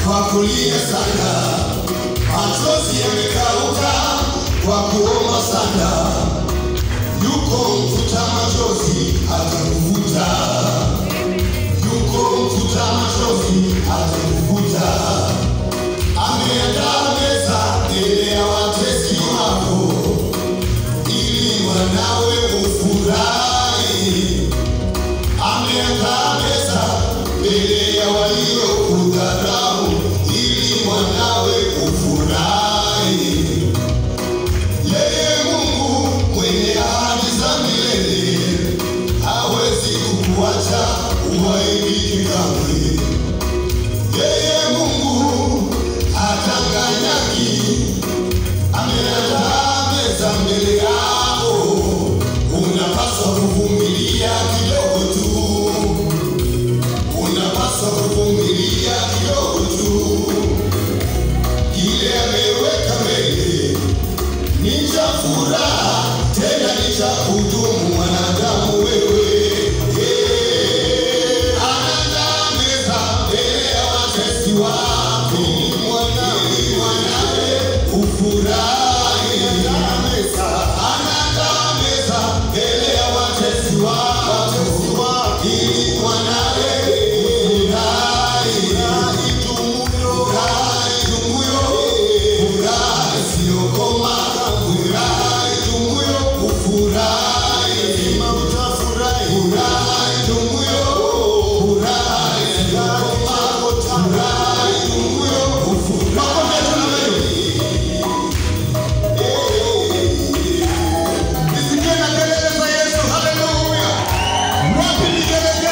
kwa kulia sana, machozi yamekauka kwa kuomba sana. Yuko mfuta machozi atakuvuta, yuko mfuta machozi atakuvuta. Ameandaa meza mbele ya watesi wako, ili wanawe ufurahi. Ameandaa meza mbele ya waliokudharau, ili wanawe ufurahi. Yeye Mungu mwenye ahadi za milele hawezi kukuacha uaibike kamwe. Yeye Mungu hatanganyaki, ameandaa meza mbele yako. Unapaswa kuvumilia kidogo tu, unapaswa kuvumilia kidogo tu. Kile ameweka mbele ni cha furaha, tena ni cha kudumu. Mwanadamu wewe, Eh, anaandaa meza mbele ya watesi wako. Mwanawe, mwanawe, ufurahi. Anaandaa meza, anaandaa meza mbele ya watesi wako. Ili mwanawe ufurahi. Furahi tumuyo, furahi tumuyo, furahi isiyokoma, furahi tumuyo, ufurahi. Lazima utafurahi. Furahi tumuyo, furahi isiyokoma, furahi tumuyo, ufurahi. Nisikie na kelele za Yesu, haleluya. Wapi ni kelele